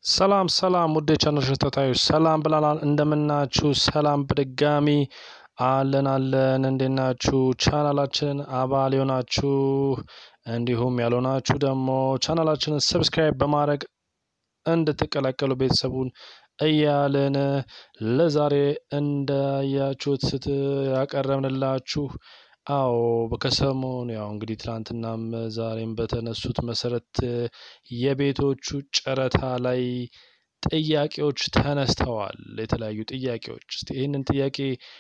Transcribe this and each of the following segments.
ሰላም ሰላም ውድ የቻናል ተከታታዮች ሰላም ብለናል። እንደምናችሁ ሰላም በድጋሚ አለን አለን። እንዴት ናችሁ? ቻናላችንን አባል የሆናችሁ እንዲሁም ያልሆናችሁ ደግሞ ቻናላችንን ሰብስክራይብ በማድረግ እንድትቀላቀሉ ቤተሰቡን እያልን ለዛሬ እንዳያችሁት ስት ያቀረብንላችሁ አዎ ከሰሞኑ ያው እንግዲህ ትናንትናም ዛሬም በተነሱት መሰረት የቤቶቹ ጨረታ ላይ ጥያቄዎች ተነስተዋል። የተለያዩ ጥያቄዎች እስቲ ይህንን ጥያቄ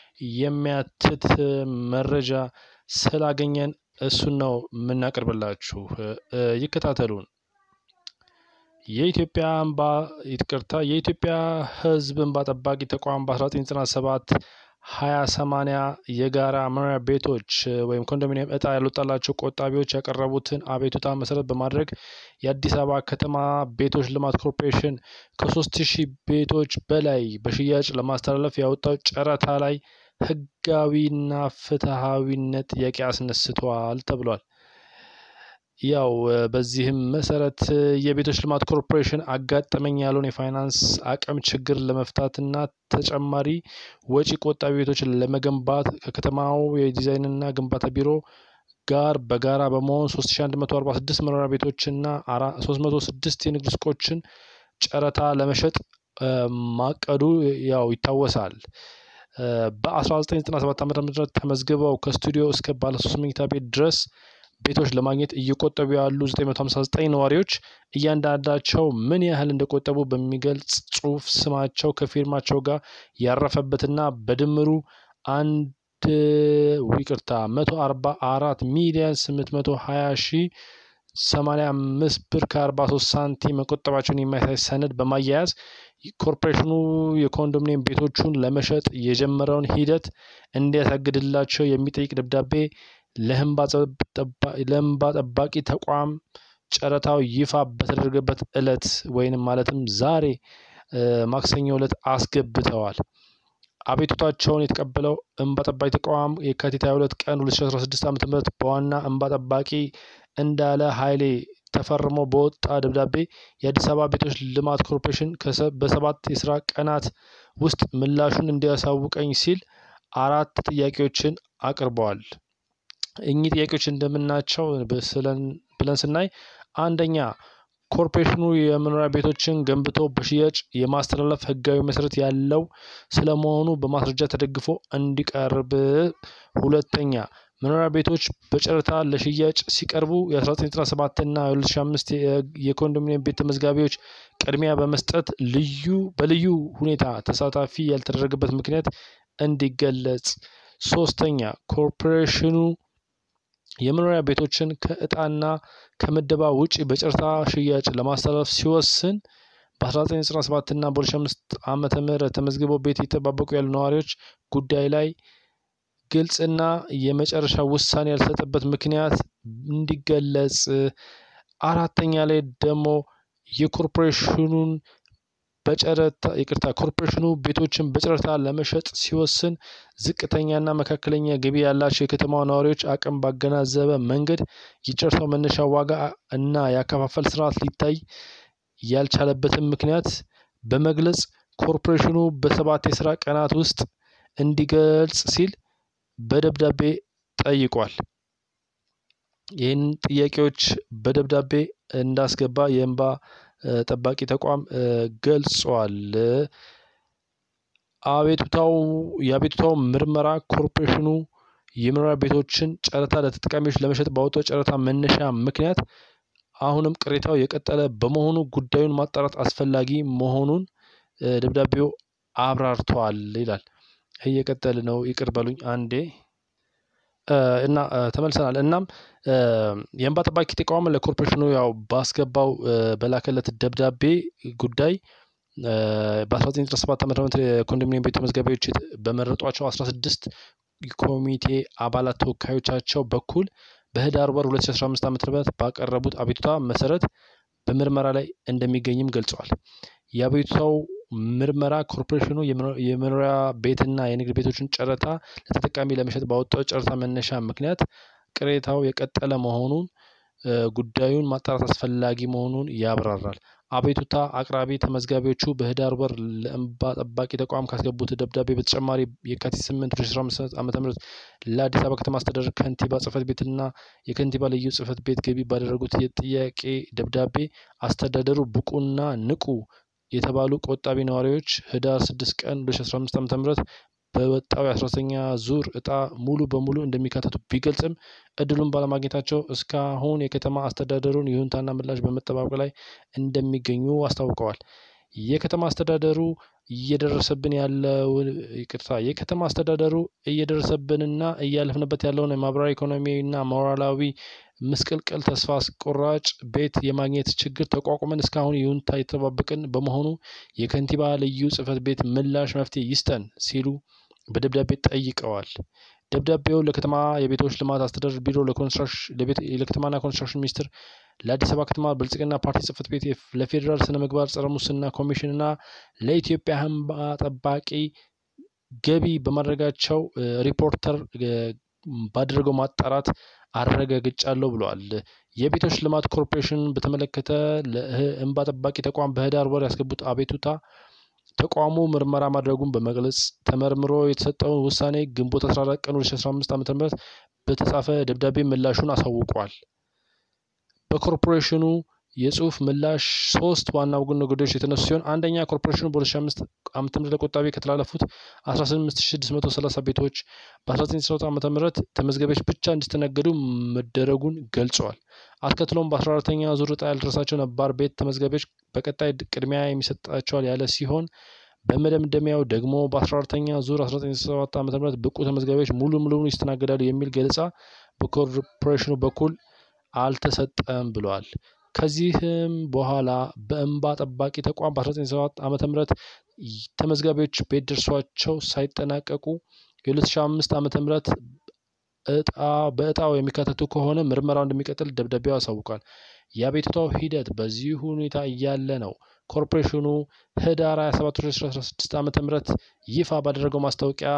የሚያትት መረጃ ስላገኘን እሱን ነው የምናቀርብላችሁ። ይከታተሉን። የኢትዮጵያ እንባ ይቅርታ፣ የኢትዮጵያ ሕዝብ እንባ ጠባቂ ተቋም በ1997 ሀያ ሰማንያ የጋራ መኖሪያ ቤቶች ወይም ኮንዶሚኒየም እጣ ያልወጣላቸው ቆጣቢዎች ያቀረቡትን አቤቱታ መሰረት በማድረግ የአዲስ አበባ ከተማ ቤቶች ልማት ኮርፖሬሽን ከሶስት ሺህ ቤቶች በላይ በሽያጭ ለማስተላለፍ ያወጣው ጨረታ ላይ ህጋዊና ፍትሐዊነት ጥያቄ አስነስቷል ተብሏል። ያው በዚህም መሰረት የቤቶች ልማት ኮርፖሬሽን አጋጠመኝ ያለውን የፋይናንስ አቅም ችግር ለመፍታትና ተጨማሪ ወጪ ቆጣቢ ቤቶችን ለመገንባት ከከተማው የዲዛይንና ግንባታ ቢሮ ጋር በጋራ በመሆን 3146 መኖሪያ ቤቶችና 306 የንግድ ሱቆችን ጨረታ ለመሸጥ ማቀዱ ያው ይታወሳል። በ1997 ዓ ም ተመዝግበው ከስቱዲዮ እስከ ባለሶስት መኝታ ቤት ድረስ ቤቶች ለማግኘት እየቆጠቡ ያሉ 959 ነዋሪዎች እያንዳንዳቸው ምን ያህል እንደቆጠቡ በሚገልጽ ጽሑፍ ስማቸው ከፊርማቸው ጋር ያረፈበትና በድምሩ አንድ ይቅርታ 144 ሚሊዮን 820 ሺህ 85 ብር ከ43 ሳንቲም መቆጠባቸውን የሚያሳይ ሰነድ በማያያዝ ኮርፖሬሽኑ የኮንዶሚኒየም ቤቶቹን ለመሸጥ የጀመረውን ሂደት እንዲያሳግድላቸው የሚጠይቅ ደብዳቤ ለእንባ ጠባቂ ተቋም ጨረታው ይፋ በተደረገበት ዕለት ወይንም ማለትም ዛሬ ማክሰኞ ዕለት አስገብተዋል። አቤቱታቸውን የተቀበለው እንባ ጠባቂ ተቋም የካቲት 22 ቀን 2016 ዓ ም በዋና እንባ ጠባቂ እንዳለ ኃይሌ ተፈርሞ በወጣ ደብዳቤ የአዲስ አበባ ቤቶች ልማት ኮርፖሬሽን በሰባት የስራ ቀናት ውስጥ ምላሹን እንዲያሳውቀኝ ሲል አራት ጥያቄዎችን አቅርበዋል። እኚህ ጥያቄዎች እንደምናቸው ብለን ስናይ አንደኛ ኮርፖሬሽኑ የመኖሪያ ቤቶችን ገንብቶ በሽያጭ የማስተላለፍ ሕጋዊ መሰረት ያለው ስለመሆኑ በማስረጃ ተደግፎ እንዲቀርብ። ሁለተኛ መኖሪያ ቤቶች በጨረታ ለሽያጭ ሲቀርቡ የ1997 እና 2005 የኮንዶሚኒየም ቤት ተመዝጋቢዎች ቅድሚያ በመስጠት ልዩ በልዩ ሁኔታ ተሳታፊ ያልተደረገበት ምክንያት እንዲገለጽ። ሶስተኛ ኮርፖሬሽኑ የመኖሪያ ቤቶችን ከእጣና ከምደባ ውጪ በጨረታ ሽያጭ ለማስተላለፍ ሲወስን በ1997 እና በ2005 ዓመተ ምህረት ተመዝግበው ቤት እየተጠባበቁ ያሉ ነዋሪዎች ጉዳይ ላይ ግልጽና የመጨረሻ ውሳኔ ያልሰጠበት ምክንያት እንዲገለጽ። አራተኛ ላይ ደግሞ የኮርፖሬሽኑን በጨረታ ይቅርታ ኮርፖሬሽኑ ቤቶችን በጨረታ ለመሸጥ ሲወስን ዝቅተኛና መካከለኛ ገቢ ያላቸው የከተማ ነዋሪዎች አቅም ባገናዘበ መንገድ የጨረታው መነሻ ዋጋ እና የአከፋፈል ስርዓት ሊታይ ያልቻለበትን ምክንያት በመግለጽ ኮርፖሬሽኑ በሰባት የስራ ቀናት ውስጥ እንዲገልጽ ሲል በደብዳቤ ጠይቋል። ይህን ጥያቄዎች በደብዳቤ እንዳስገባ የእንባ ጠባቂ ተቋም ገልጿል። አቤቱታው የአቤቱታው ምርመራ ኮርፖሬሽኑ የመኖሪያ ቤቶችን ጨረታ ለተጠቃሚዎች ለመሸጥ ባወጣው ጨረታ መነሻ ምክንያት አሁንም ቅሬታው የቀጠለ በመሆኑ ጉዳዩን ማጣራት አስፈላጊ መሆኑን ደብዳቤው አብራርተዋል ይላል። እየቀጠል ነው። ይቅር በሉኝ አንዴ እና ተመልሰናል። እናም የእንባ ጠባቂ ተቋም ለኮርፖሬሽኑ ያው ባስገባው በላከለት ደብዳቤ ጉዳይ በ1997 ዓ ም የኮንዶሚኒየም ቤት ተመዝጋቢዎች በመረጧቸው 16 ኮሚቴ አባላት ተወካዮቻቸው በኩል በህዳር ወር 2015 ዓ ም ባቀረቡት አቤቱታ መሰረት በምርመራ ላይ እንደሚገኝም ገልጸዋል። የአቤቱታው ምርመራ ኮርፖሬሽኑ የመኖሪያ ቤትና የንግድ ቤቶችን ጨረታ ለተጠቃሚ ለመሸጥ ባወጣው ጨረታ መነሻ ምክንያት ቅሬታው የቀጠለ መሆኑን ጉዳዩን ማጣራት አስፈላጊ መሆኑን ያብራራል። አቤቱታ አቅራቢ ተመዝጋቢዎቹ በህዳር ወር ለእንባ ጠባቂ ተቋም ካስገቡት ደብዳቤ በተጨማሪ የካቲት 8 2015 ዓ.ም ለአዲስ አበባ ከተማ አስተዳደር ከንቲባ ጽህፈት ቤትና የከንቲባ ልዩ ጽህፈት ቤት ገቢ ባደረጉት የጥያቄ ደብዳቤ አስተዳደሩ ብቁና ንቁ የተባሉ ቆጣቢ ነዋሪዎች ህዳር 6 ቀን 2015 ዓ.ም በወጣው የአስራተኛ ዙር እጣ ሙሉ በሙሉ እንደሚካተቱ ቢገልጽም እድሉን ባለማግኘታቸው እስካሁን የከተማ አስተዳደሩን ይሁንታና ምላሽ በመጠባበቅ ላይ እንደሚገኙ አስታውቀዋል። የከተማ አስተዳደሩ እየደረሰብን ያለው ይቅርታ የከተማ አስተዳደሩ እየደረሰብንና እያለፍንበት ያለውን የማህበራዊ ኢኮኖሚያዊና ሞራላዊ ምስቅልቅል ተስፋ አስቆራጭ ቤት የማግኘት ችግር ተቋቁመን እስካሁን ይሁንታ የተጠባበቅን በመሆኑ የከንቲባ ልዩ ጽህፈት ቤት ምላሽ መፍትሄ ይስጠን ሲሉ በደብዳቤ ጠይቀዋል። ደብዳቤው ለከተማ የቤቶች ልማት አስተዳደር ቢሮ፣ ለከተማና ኮንስትራክሽን ሚኒስቴር፣ ለአዲስ አበባ ከተማ ብልጽግና ፓርቲ ጽህፈት ቤት፣ ለፌዴራል ስነ ምግባር ጸረ ሙስና ኮሚሽን እና ለኢትዮጵያ እንባ ጠባቂ ገቢ በማድረጋቸው ሪፖርተር ባደረገው ማጣራት አረጋግጫለሁ ብለዋል። የቤቶች ልማት ኮርፖሬሽን በተመለከተ ለእንባ ጠባቂ ተቋም በህዳር ወር ያስገቡት አቤቱታ ተቋሙ ምርመራ ማድረጉን በመግለጽ ተመርምሮ የተሰጠውን ውሳኔ ግንቦት 14 ቀን 2015 ዓ.ም በተጻፈ ደብዳቤ ምላሹን አሳውቋል። በኮርፖሬሽኑ የጽሁፍ ምላሽ ሶስት ዋና ነገሮች የተነሱ ሲሆን አንደኛ ኮርፖሬሽኑ በ2005 ዓ.ም ለቆጣቢ ከተላለፉት 15630 ቤቶች በ1990 ዓ.ም ተመዝጋቢዎች ብቻ እንዲስተናገዱ መደረጉን ገልጸዋል። አስከትሎም በ14ተኛ ዙር ዕጣ ያልደረሳቸው ነባር ቤት ተመዝጋቢዎች በቀጣይ ቅድሚያ የሚሰጣቸዋል ያለ ሲሆን በመደምደሚያው ደግሞ በ14ተኛ ዙር 1997 ዓ.ም ብቁ ተመዝጋቢዎች ሙሉ ሙሉ ይስተናገዳሉ የሚል ገለጻ በኮርፖሬሽኑ በኩል አልተሰጠም ብለዋል። ከዚህም በኋላ በእንባ ጠባቂ ተቋም በ1997 ዓ.ም ተመዝጋቢዎች ቤት ደርሷቸው ሳይጠናቀቁ የ2005 ዓ.ም እጣ በእጣው የሚካተቱ ከሆነ ምርመራው እንደሚቀጥል ደብዳቤው ያሳውቃል። የአቤቱታው ሂደት በዚህ ሁኔታ እያለ ነው ኮርፖሬሽኑ ህዳር 27 2016 ዓ.ም ይፋ ባደረገው ማስታወቂያ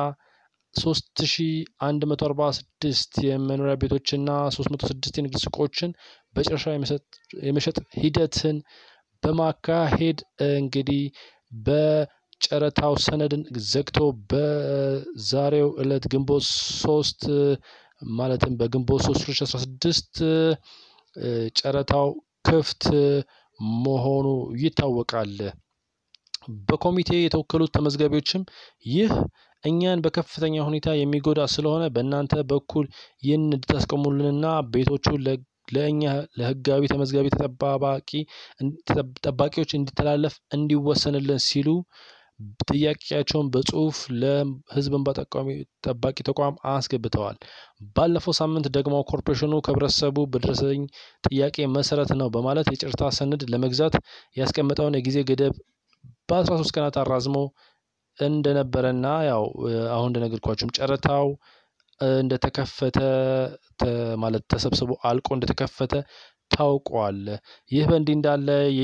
3146 የመኖሪያ ቤቶችና 306 የንግድ ሱቆችን በጨረሻ የመሸጥ ሂደትን በማካሄድ እንግዲህ በጨረታው ሰነድን ዘግቶ በዛሬው ዕለት ግንቦት ሶስት ማለትም በግንቦት 3 2016 ጨረታው ክፍት መሆኑ ይታወቃል። በኮሚቴ የተወከሉት ተመዝጋቢዎችም ይህ እኛን በከፍተኛ ሁኔታ የሚጎዳ ስለሆነ በእናንተ በኩል ይህን እንድታስቆሙልንና ቤቶቹ ለእኛ ለህጋዊ ተመዝጋቢ ተጠባባቂ ጠባቂዎች እንዲተላለፍ እንዲወሰንልን ሲሉ ጥያቄያቸውን በጽሁፍ ለህዝብ እንባ ጠባቂ ተቋም አስገብተዋል። ባለፈው ሳምንት ደግሞ ኮርፖሬሽኑ ከህብረተሰቡ በደረሰኝ ጥያቄ መሰረት ነው በማለት የጨረታ ሰነድ ለመግዛት ያስቀመጠውን የጊዜ ገደብ በአስራ ሶስት ቀናት አራዝሞ እንደነበረና ያው አሁን እንደነገርኳችሁም ጨረታው እንደተከፈተ ማለት ተሰብስቦ አልቆ እንደተከፈተ ታውቋል። ይህ በእንዲህ እንዳለ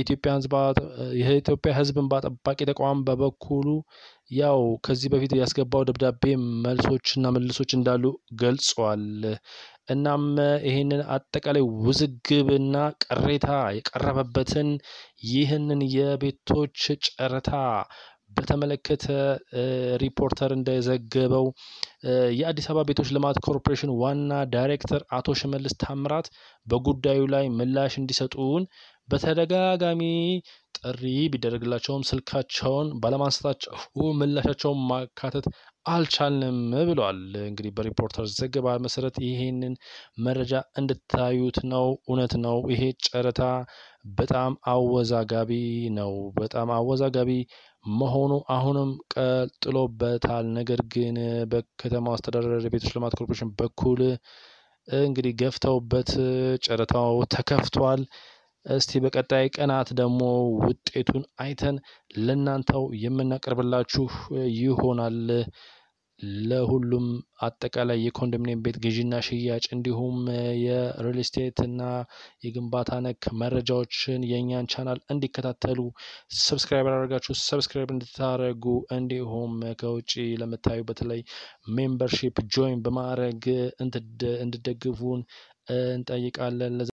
የኢትዮጵያ ህዝብ እንባ ጠባቂ ተቋም በበኩሉ ያው ከዚህ በፊት ያስገባው ደብዳቤ መልሶችና መልሶች እንዳሉ ገልጿል። እናም ይህንን አጠቃላይ ውዝግብና ቅሬታ የቀረበበትን ይህንን የቤቶች ጨረታ በተመለከተ ሪፖርተር እንደዘገበው የአዲስ አበባ ቤቶች ልማት ኮርፖሬሽን ዋና ዳይሬክተር አቶ ሽመልስ ታምራት በጉዳዩ ላይ ምላሽ እንዲሰጡን በተደጋጋሚ ጥሪ ቢደረግላቸውም ስልካቸውን ባለማንሳታቸው ምላሻቸውን ማካተት አልቻልንም ብለዋል። እንግዲህ በሪፖርተር ዘገባ መሰረት ይሄንን መረጃ እንድታዩት ነው። እውነት ነው። ይሄ ጨረታ በጣም አወዛጋቢ ነው። በጣም አወዛጋቢ መሆኑ አሁንም ቀጥሎበታል። ነገር ግን በከተማው አስተዳደር ቤቶች ልማት ኮርፖሬሽን በኩል እንግዲህ ገፍተውበት ጨረታው ተከፍቷል። እስቲ በቀጣይ ቀናት ደግሞ ውጤቱን አይተን ለእናንተው የምናቀርብላችሁ ይሆናል። ለሁሉም አጠቃላይ የኮንዶሚኒየም ቤት ግዢና ሽያጭ እንዲሁም የሪል ስቴት እና የግንባታ ነክ መረጃዎችን የእኛን ቻናል እንዲከታተሉ ሰብስክራይብ ያደረጋችሁ ሰብስክራይብ እንድታደርጉ እንዲሁም ከውጭ ለምታዩ በተለይ ሜምበርሺፕ ጆይን በማድረግ እንድደግፉን እንጠይቃለን።